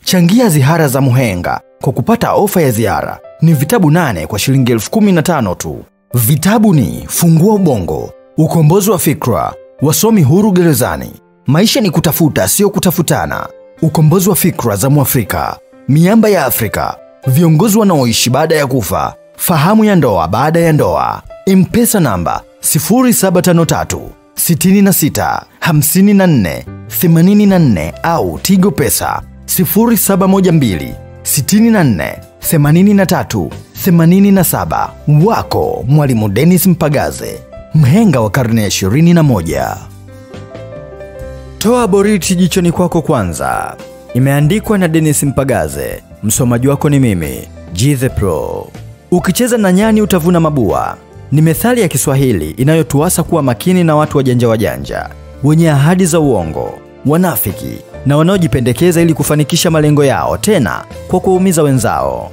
Changia zihara za Muhenga kwa kupata ofa ya ziara. Ni vitabu nane kwa shilingi elfu kumi na tano tu. Vitabu ni Fungua Ubongo, Ukombozi wa Fikra, Wasomi Huru Gerezani, Maisha ni Kutafuta Sio Kutafutana, Ukombozi wa Fikra za Mwafrika, Miamba ya Afrika, Viongozi Wanaoishi Baada ya Kufa, Fahamu ya Ndoa Baada ya Ndoa, Mpesa namba 0753 66 54 84 au Tigo Pesa 0712 64 83 87. Wako Mwalimu Dennis Mpagaze, mhenga wa karne ya 21. Toa boriti jichoni kwako kwanza. Imeandikwa na Dennis Mpagaze. Msomaji wako ni mimi, G the Pro. Ukicheza na nyani utavuna mabua. Ni methali ya Kiswahili inayotuasa kuwa makini na watu wajanja wajanja, wenye ahadi za uongo, wanafiki na wanaojipendekeza ili kufanikisha malengo yao, tena kwa kuwaumiza wenzao.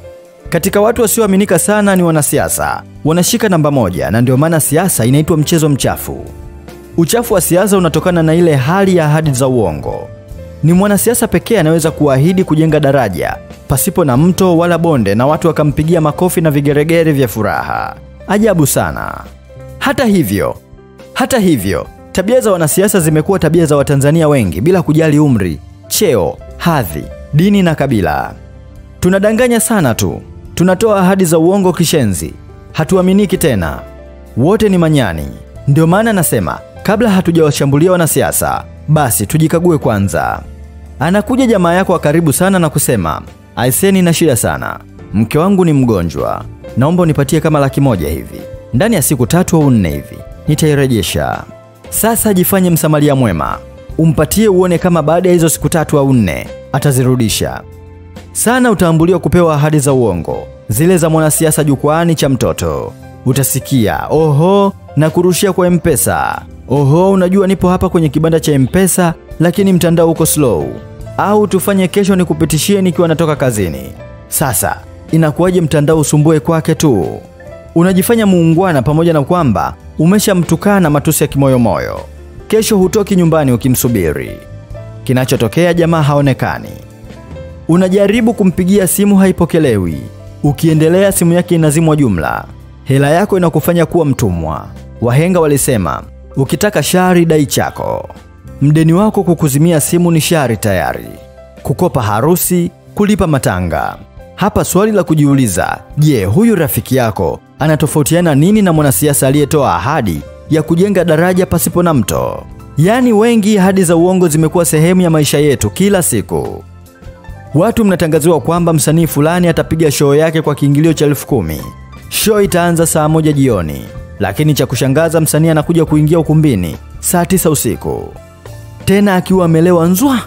Katika watu wasioaminika sana ni wanasiasa, wanashika namba moja, na ndio maana siasa inaitwa mchezo mchafu. Uchafu wa siasa unatokana na ile hali ya ahadi za uongo. Ni mwanasiasa pekee anaweza kuahidi kujenga daraja pasipo na mto wala bonde na watu wakampigia makofi na vigeregere vya furaha. Ajabu sana. Hata hivyo, hata hivyo, tabia za wanasiasa zimekuwa tabia za Watanzania wengi bila kujali umri, cheo, hadhi, dini na kabila. Tunadanganya sana tu, tunatoa ahadi za uongo kishenzi, hatuaminiki tena. Wote ni manyani. Ndio maana nasema kabla hatujawashambulia wanasiasa, basi tujikague kwanza. Anakuja jamaa yako wa karibu sana na kusema, aiseni na shida sana, mke wangu ni mgonjwa, naomba unipatie kama laki moja hivi, ndani ya siku tatu au nne hivi nitairejesha. Sasa jifanye msamaria mwema, umpatie uone kama baada ya hizo siku tatu au nne atazirudisha. Sana utaambuliwa kupewa ahadi za uongo, zile za mwanasiasa jukwaani cha mtoto. Utasikia oho na kurushia kwa Mpesa, oho, unajua nipo hapa kwenye kibanda cha Mpesa lakini mtandao uko slow, au tufanye kesho nikupitishie nikiwa natoka kazini. Sasa inakuwaje mtandao usumbue kwake tu? Unajifanya muungwana pamoja na kwamba umeshamtukana matusi ya kimoyomoyo. Kesho hutoki nyumbani ukimsubiri. Kinachotokea jamaa haonekani. Unajaribu kumpigia simu haipokelewi. Ukiendelea simu yake inazimwa jumla. Hela yako inakufanya kuwa mtumwa. Wahenga walisema, ukitaka shari dai chako. Mdeni wako kukuzimia simu ni shari tayari. Kukopa harusi, kulipa matanga. Hapa swali la kujiuliza, je, huyu rafiki yako anatofautiana nini na mwanasiasa aliyetoa ahadi ya kujenga daraja pasipo na mto? Yaani wengi ahadi za uongo zimekuwa sehemu ya maisha yetu kila siku. Watu mnatangaziwa kwamba msanii fulani atapiga show yake kwa kiingilio cha elfu kumi. Show itaanza saa moja jioni, lakini cha kushangaza msanii anakuja kuingia ukumbini saa tisa usiku, tena akiwa amelewa nzwa.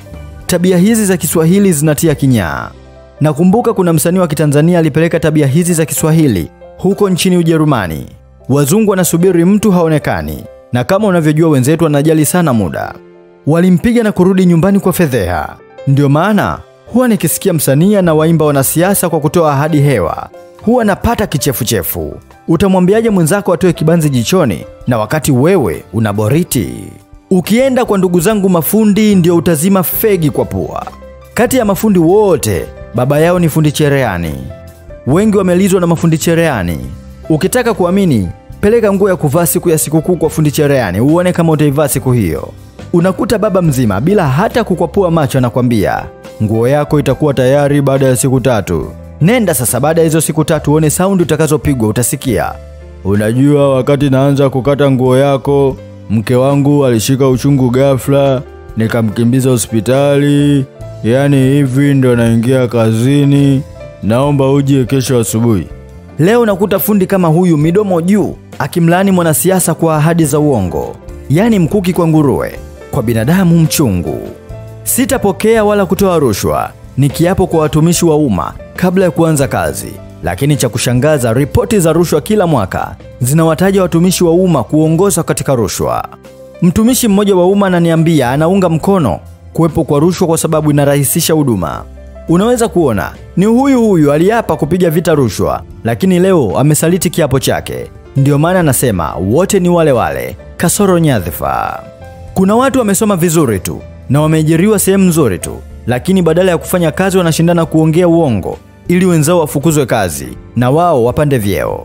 Tabia hizi za Kiswahili zinatia kinyaa. Nakumbuka kuna msanii wa Kitanzania alipeleka tabia hizi za Kiswahili huko nchini Ujerumani. Wazungu wanasubiri mtu haonekani, na kama unavyojua wenzetu wanajali sana muda. Walimpiga na kurudi nyumbani kwa fedheha. Ndio maana huwa nikisikia msanii anawaimba wanasiasa kwa kutoa ahadi hewa, huwa napata kichefuchefu. Utamwambiaje mwenzako atoe kibanzi jichoni na wakati wewe una boriti? Ukienda kwa ndugu zangu mafundi, ndio utazima fegi kwa pua. Kati ya mafundi wote, baba yao ni fundi cherehani. Wengi wamelizwa na mafundi cherehani. Ukitaka kuamini, peleka nguo ya kuvaa siku ya sikukuu kwa fundi cherehani, uone kama utaivaa siku hiyo. Unakuta baba mzima bila hata kukwapua macho anakwambia nguo yako itakuwa tayari baada ya siku tatu. Nenda sasa, baada ya hizo siku tatu uone saundi utakazopigwa. Utasikia, unajua, wakati naanza kukata nguo yako, mke wangu alishika uchungu ghafla, nikamkimbiza hospitali. Yaani hivi ndo naingia kazini, naomba uje kesho asubuhi. Leo nakuta fundi kama huyu midomo juu akimlaani mwanasiasa kwa ahadi za uongo, yaani mkuki kwa nguruwe, kwa binadamu mchungu. Sitapokea wala kutoa rushwa, ni kiapo kwa watumishi wa umma kabla ya kuanza kazi. Lakini cha kushangaza, ripoti za rushwa kila mwaka zinawataja watumishi wa umma kuongoza katika rushwa. Mtumishi mmoja wa umma ananiambia anaunga mkono kuwepo kwa rushwa kwa sababu inarahisisha huduma. Unaweza kuona ni huyu huyu aliapa kupiga vita rushwa, lakini leo amesaliti kiapo chake. Ndiyo maana anasema wote ni wale wale, kasoro nyadhifa. Kuna watu wamesoma vizuri tu na wameajiriwa sehemu nzuri tu, lakini badala ya kufanya kazi wanashindana kuongea uongo ili wenzao wafukuzwe kazi na wao wapande vyeo.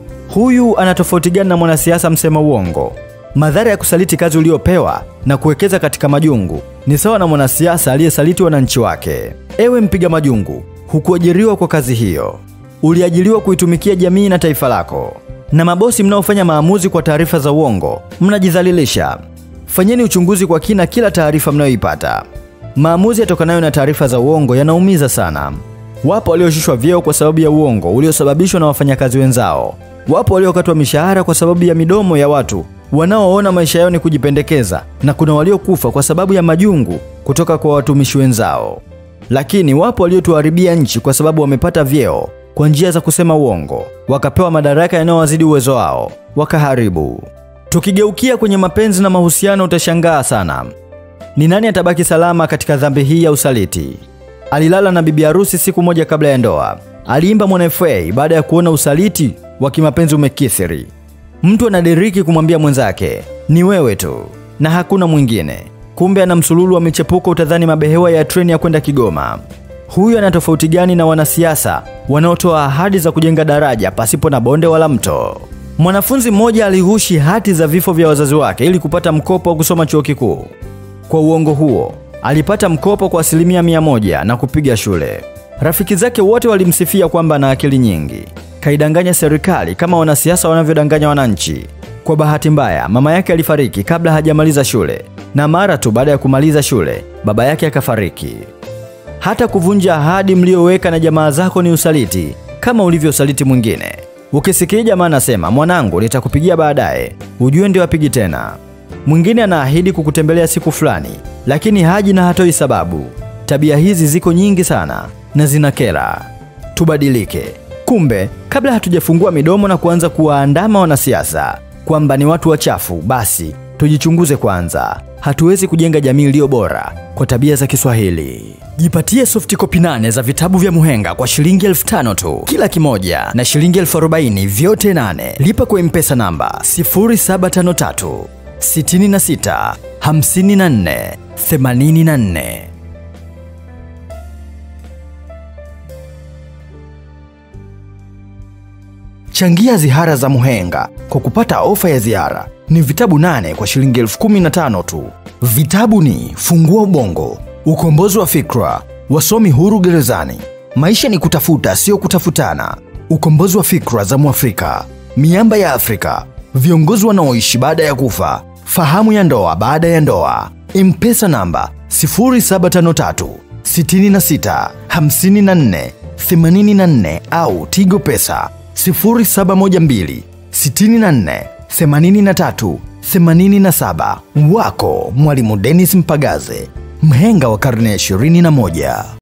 Huyu ana tofauti gani na mwanasiasa msema uongo? Madhara ya kusaliti kazi uliopewa na kuwekeza katika majungu ni sawa na mwanasiasa aliyesaliti wananchi wake. Ewe mpiga majungu, hukuajiriwa kwa kazi hiyo, uliajiriwa kuitumikia jamii na taifa lako. Na mabosi mnaofanya maamuzi kwa taarifa za uongo, mnajidhalilisha. Fanyeni uchunguzi kwa kina kila taarifa mnayoipata. Maamuzi yatokanayo na taarifa za uongo yanaumiza sana. Wapo walioshushwa vyeo kwa sababu ya uongo uliosababishwa na wafanyakazi wenzao. Wapo waliokatwa mishahara kwa sababu ya midomo ya watu wanaoona maisha yao ni kujipendekeza, na kuna waliokufa kwa sababu ya majungu kutoka kwa watumishi wenzao. Lakini wapo waliotuharibia nchi kwa sababu wamepata vyeo kwa njia za kusema uongo, wakapewa madaraka yanayowazidi uwezo wao, wakaharibu. Tukigeukia kwenye mapenzi na mahusiano, utashangaa sana. Ni nani atabaki salama katika dhambi hii ya usaliti? Alilala na bibi harusi siku moja kabla ya ndoa. Aliimba Mwana FA baada ya kuona usaliti wa kimapenzi umekithiri. Mtu anadiriki kumwambia mwenzake ni wewe tu na hakuna mwingine, kumbe ana msululu wa michepuko, utadhani mabehewa ya treni ya kwenda Kigoma. Huyu ana tofauti gani na wanasiasa wanaotoa ahadi za kujenga daraja pasipo na bonde wala mto? Mwanafunzi mmoja alighushi hati za vifo vya wazazi wake ili kupata mkopo wa kusoma chuo kikuu. Kwa uongo huo alipata mkopo kwa asilimia mia moja na kupiga shule. Rafiki zake wote walimsifia kwamba ana akili nyingi. Kaidanganya serikali kama wanasiasa wanavyodanganya wananchi. Kwa bahati mbaya, mama yake alifariki kabla hajamaliza shule, na mara tu baada ya kumaliza shule baba yake akafariki. Hata kuvunja ahadi mlioweka na jamaa zako ni usaliti, kama ulivyosaliti mwingine. Ukisikia jamaa anasema mwanangu, nitakupigia baadaye, ujue ndio apigi tena. Mwingine anaahidi kukutembelea siku fulani, lakini haji na hatoi sababu. Tabia hizi ziko nyingi sana na zinakera. Tubadilike. Kumbe, kabla hatujafungua midomo na kuanza kuwaandama wanasiasa kwamba ni watu wachafu, basi tujichunguze kwanza. Hatuwezi kujenga jamii iliyo bora kwa tabia za Kiswahili. Jipatie soft copy nane za vitabu vya Muhenga kwa shilingi elfu tano tu kila kimoja na shilingi elfu arobaini vyote nane. Lipa kwa mpesa namba 0753 66 54 84. Changia zihara za Muhenga kwa kupata ofa ya ziara. Ni vitabu nane kwa shilingi elfu kumi na tano tu. Vitabu ni Fungua Ubongo, Ukombozi wa Fikra, Wasomi Huru Gerezani, Maisha ni Kutafuta Sio Kutafutana, Ukombozi wa Fikra za Mwafrika, Miamba ya Afrika, Viongozi Wanaoishi Baada ya Kufa, Fahamu ya Ndoa Baada ya Ndoa, Mpesa namba 0753 66 54 84 au Tigo Pesa 0712 64 83 87. Wako Mwalimu Dennis Mpagaze, mhenga wa karne ya 21.